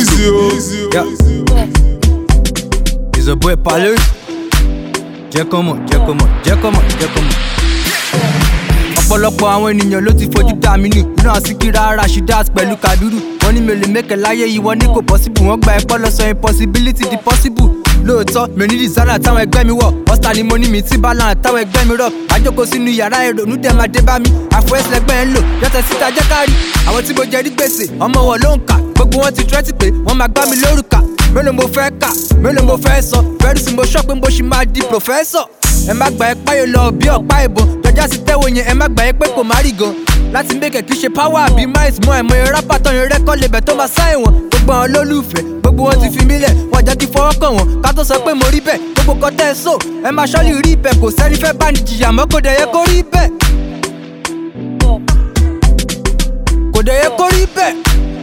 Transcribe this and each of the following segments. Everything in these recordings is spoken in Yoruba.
Easy, oh. Yeah. It's a boy Palu. Jẹ́ kó mọ̀, jẹ́ kó mọ̀, jẹ́ kó mọ̀, jẹ́ kó mọ̀. ọ̀pọ̀lọpọ̀ àwọn ènìyàn ló ti fojú dá mi nù nínú àsìkíra rashidat pẹ̀lú kaduru wọ́n ní mi ò lè mẹ́kẹ̀ láyé yìí wọ́n ní kò possible wọ́n gba ẹ̀pọ́ lọ sọ impossibility di possible lóòótọ́ mi ò ní designer táwọn ẹgbẹ́ mi wọ̀ ọ̀sítà ni mo ní mi tí balance táwọn ẹgbẹ́ mi rọ̀ àjọkọ̀ sínú yàrá ìrònú dẹ̀ máa dé bá mi àfọwẹ́sẹ̀lẹ́gbẹ́ ń lò yọtẹ̀ síta jẹ́ kárí àwọn tí mo jẹ rí gbèsè ọmọ wọn ló ń kà gbogbo wọn ti tẹ́tí pé wọ́n máa gbá mi lórúkà mélòó mo fẹ́ kà mélòó mo fẹ́ sọ fẹ́rù sí mo sọ pé mo ṣì máa di professor ẹ má gbà ẹ páyò lọ bí ọ̀pá ìbọn jọjá sí tẹ́wọ̀ yẹn ẹ má gbà ẹ pé kò má rí gan láti mẹ́kẹ̀ kí ṣe power àbí miles mọ́ ẹ̀mọ́ ẹ̀ rápá tán yẹn rẹ́kọ́ lebẹ̀ tó máa sáì wọ̀n gbogbo àwọn olólùfẹ́ gbogbo wọn ti fi mí lẹ̀ wọ́n jẹ́ kí fọwọ́ kàn wọ́n ká tó sọ pé mo rí bẹ́ẹ̀ gbogbo kan tẹ́ ẹ sọ ẹ máa ṣọ́lì rí ibẹ̀ kò sẹ́ni fẹ́ bá ní jìyà mọ́ kò dẹ̀ yẹ kó rí bẹ́ẹ̀ kò dẹ̀ yẹ kó rí bẹ́ẹ̀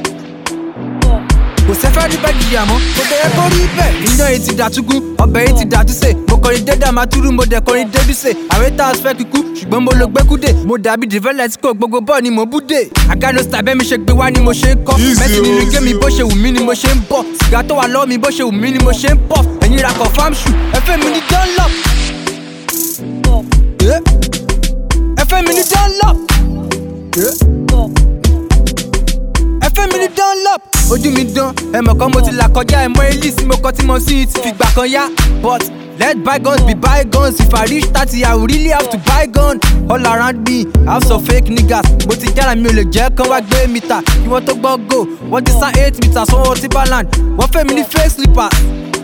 kò sẹ́fẹ́ rí bẹ́ẹ̀ jìyà mọ́ kò dẹ̀ yẹ kó rí bẹ́ẹ̀. iyán yìí ti dàtúgún ọbẹ̀ yìí ti dàtúnṣe mo kọrin dédé àmàtúrú mo dẹ̀ kọrin débísè àwọn ètò àṣẹ kíkú ṣùgbọ́n mo lo gbẹ́kúdè mo dàbí dìvẹ́lẹ̀ tí kò gbogbo bọ́ọ̀ ni mo búdè. àgánú sàbẹ́ mi ṣe gbé wá ni mo ṣe ń kọ́ Easy, mẹ́sì nínú easy, gémi bó ṣe wù mí ni mo ṣe ń bọ̀ sìgá tó wà lọ́wọ́ mi bó ṣe wù mí ni mo ṣe ń pọ̀ ẹ̀yin ra confam shoe ẹ fẹ́ mi ní dunlop. Eh? ẹ fẹ́ mi ní dunlop. Eh? ẹ fẹ́ mi ní dunlop. ojú mi dán ẹ mọ̀ kan mo ti là kọjá ẹ mọ elise mo kọ́ tí mo sì ti fi gbà kan yá but let bygones be bygones if i reach thirty i will really have to buy gun all around me i have some fake niggas mo ti jára mi ò lè jẹ́ kán wá gbé mítà kí wọ́n tó gbọ́ go wọ́n ti sá eight meters wọ́n wọ́n timberland wọ́n fẹ́ mi ní fake slippers.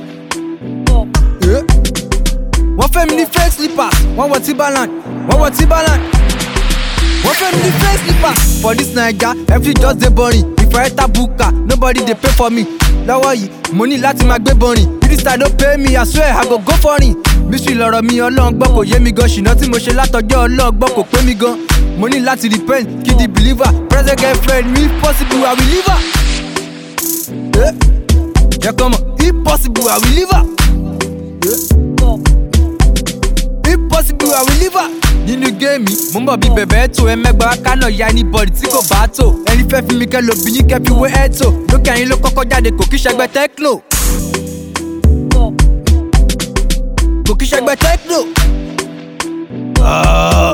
Eh? wọ́n fẹ́ mi ní fake slippers wọ́n wọ timberland wọ́n wọ timberland. wọ́n fẹ́ mi ní fake slippers. for this naija every just dey boring if i enter buka nobody dey pay for me. lọ́wọ́ yìí mo ní láti máa gbé borin if this time no pay me i swear i go go foreign. mystery lọ̀rọ̀ mi ọlọ́run gbọ́ kò yé mi gan ṣìnà tí mo ṣe látọjọ́ ọlọ́run gbọ́ kò pé mi gan. mo ní láti repent kí di believer present girlfriend me if possible i will leave her. Eh? jẹ́ kọ́ mọ̀ if possible i will leave her. Eh? if possible i will leave her. nínú géèmì mo ń bọ̀ bí bẹ̀bẹ̀ tó ẹ mẹ́gbàá kánà ya anybody tí kò bá tó ẹni fẹ́ fi mi kẹ́ lo bí yín kẹ́ fi wé ẹ̀ tó lókè àyín ló kọ́kọ́ jáde kò kí ṣẹgbẹ́ tecno. kò kí ṣẹgbẹ́ tecno. Ah.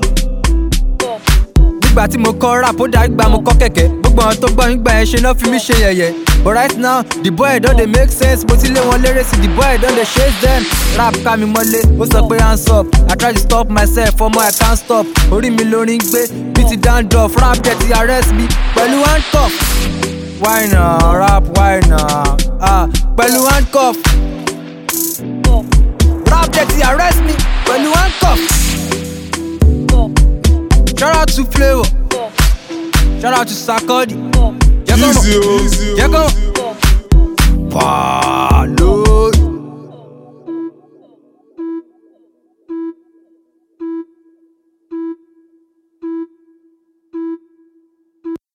nígbà tí mo kọ́ rap ó dá gbà mo kọ́ kẹ̀kẹ́ gbogbo àwọn tó gbọ́ nígbà yẹn ṣe náà fi mí ṣe yẹ̀yẹ́ but right now the boy don dey make sense mo ti lé wọn léré sí the boy don dey chase them rap ká mi mọ́lé ó sọ pé hands up i try to stop myself ọmọ i can't stop orí mi lórí ń gbé bí ti dandruff rap jẹ́ ti arrest mi pẹ̀lú handcuff why na rap why na ah pẹ̀lú handcuff rap jẹ́ ti arrest mi pẹ̀lú handcuff. Shout out to Flavor. Shout out to Sakodi. Jẹ́ kó mọ̀. Easy, oh. Jẹ́ kó mọ̀. Wow.